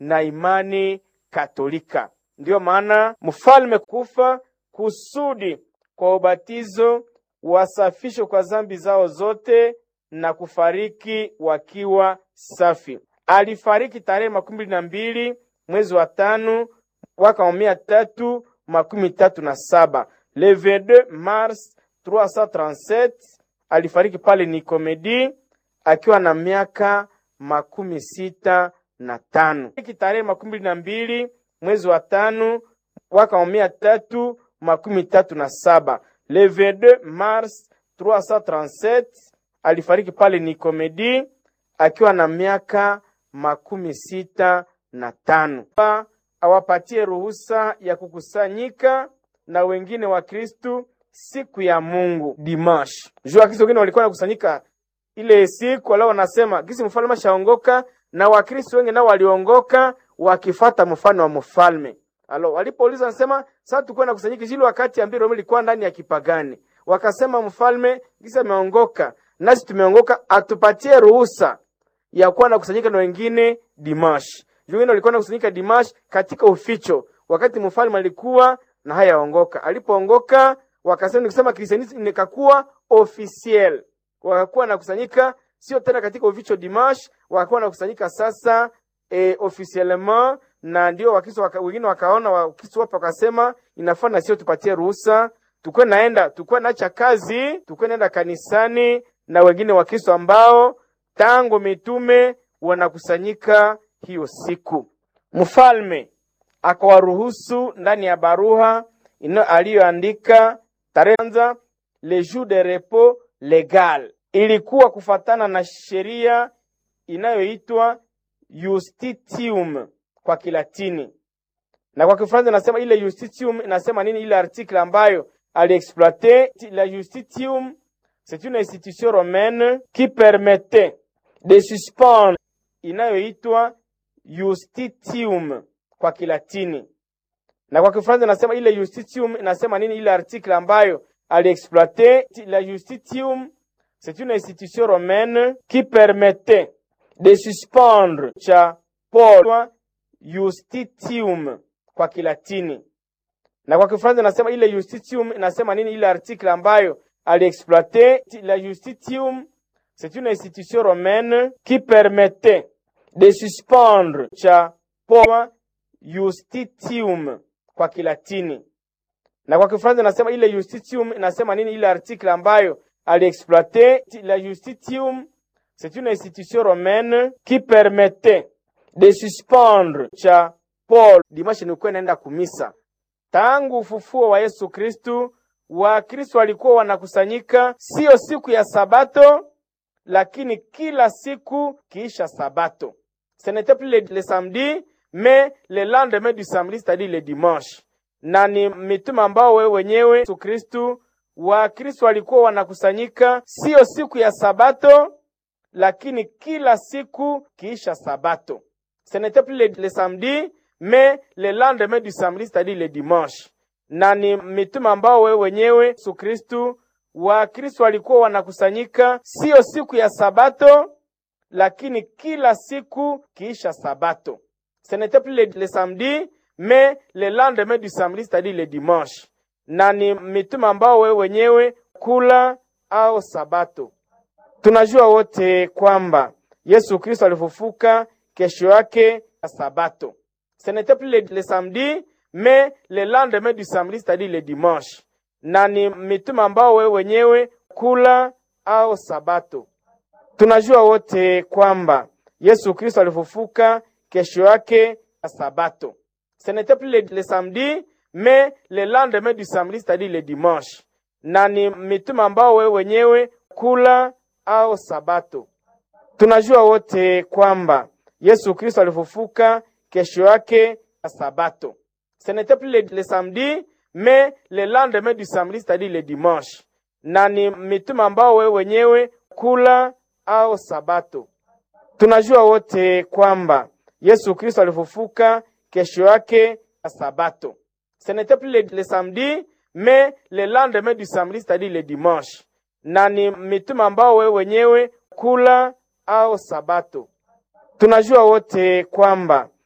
na imani Katolika. Ndiyo maana mfalme kufa kusudi kwa ubatizo wasafishwe kwa zambi zao zote na kufariki wakiwa safi. Alifariki tarehe makumi mbili na mbili mwezi wa tano mwaka wa mia tatu makumi tatu na saba le 22 mars 337 alifariki pale Nikomedi akiwa na miaka makumi sita na tano tarehe makumi mbili na mbili mwezi wa tano mwaka wa mia tatu makumi tatu na saba le 22 mars 337 alifariki pale Nikomedi akiwa na miaka makumi sita na tano awapatie ruhusa ya kukusanyika na wengine wa Kristu siku ya Mungu dimash. Jua Kristo wengine walikuwa nakusanyika ile siku, wala wanasema gisi mfalme shaongoka, na Wakristo wengi nao waliongoka wakifata mfano wa mfalme. Alo, walipouliza nasema sasa tukuwa na kusanyika ile wakati ambao Roma ilikuwa ndani ya kipagani. Wakasema mfalme gisi ameongoka, nasi tumeongoka, atupatie ruhusa ya kuwa na kusanyika na wengine dimash. Wengine walikuwa na kusanyika dimash katika uficho, wakati mfalme alikuwa na hayaongoka. Alipoongoka wakasema nikisema kristianism nikakuwa officiel, wakakuwa na kusanyika sio tena katika uficho dimash, wakakuwa na kusanyika sasa e, officiellement na ndio Wakristo waka, wengine wakaona Wakristo wapo wakasema inafaa na sio tupatie ruhusa tukwe naenda tukwe naacha kazi tukwe naenda kanisani na wengine Wakristo ambao tangu mitume wanakusanyika hiyo siku. Mfalme akawaruhusu ndani ya barua ino aliyoandika tarehe kwanza, le jour de repos legal, ilikuwa kufatana na sheria inayoitwa Justitium kwa Kilatini na kwa Kifaransa inasema ile Justitium inasema nini? Ile article ambayo aliexploite la Justitium, c'est une institution romaine qui permettait de suspendre, inayoitwa Justitium kwa Kilatini na kwa Kifaransa inasema ile Justitium inasema nini? Ile article ambayo aliexploite la Justitium, c'est une institution romaine qui permettait de suspendre cha Paul Justitium kwa Kilatini na kwa Kifaransa inasema ile Justitium inasema nini? Ile article ambayo aliexploite la Justitium, c'est une institution romaine qui permettait de suspendre cha Paul Justitium kwa Kilatini na kwa Kifaransa inasema ile Justitium inasema nini? Ile article ambayo aliexploite la Justitium, c'est une institution romaine qui permettait de suspendre cha Paul. Dimashi nilikuwa naenda kumisa. Tangu ufufuo wa Yesu Kristu, Wakristo walikuwa wanakusanyika siyo siku ya Sabato, lakini kila siku kiisha Sabato. Ce n'était plus le, le samedi mais le lendemain du samedi, c'est-à-dire le dimanche. Na ni mitume ambao wewe wenyewe Yesu Kristu, Wakristo walikuwa wanakusanyika siyo siku ya Sabato, lakini kila siku kiisha Sabato. Ce n'était plus le, le samedi mais le lendemain du samedi, c'est-à-dire le dimanche. Na ni mitume ambao wewe wenyewe Yesu Kristu, Wakristo walikuwa wanakusanyika siyo siku ya Sabato, lakini kila siku kiisha Sabato. Ce n'était plus le, le samedi mais le lendemain du samedi, c'est-à-dire le dimanche. Na ni mitume ambao wewe wenyewe kula au Sabato. Tunajua wote kwamba Yesu Kristo alifufuka kesho yake ya Sabato. Ce n'était plus le, le samedi mais le lendemain du samedi, c'est-à-dire le dimanche. Na ni mitume ambao wewe wenyewe kula au Sabato. Tunajua wote kwamba Yesu Kristo alifufuka kesho yake ya Sabato. Ce n'était plus le, le samedi mais le lendemain du samedi, c'est-à-dire le dimanche. Na ni mitume ambao wewe wenyewe kula au Sabato. Tunajua wote kwamba Yesu Kristo alifufuka kesho yake ya Sabato. Ce n'était plus le, le samedi mais le lendemain du samedi, c'est-à-dire le dimanche. Na ni mitume ambao wewe wenyewe kula au Sabato. Tunajua wote kwamba Yesu Kristo alifufuka kesho yake ya Sabato. Ce n'était plus le, le samedi mais le lendemain du samedi, c'est-à-dire le dimanche. Na ni mitume ambao wewe wenyewe kula au Sabato. Tunajua wote kwamba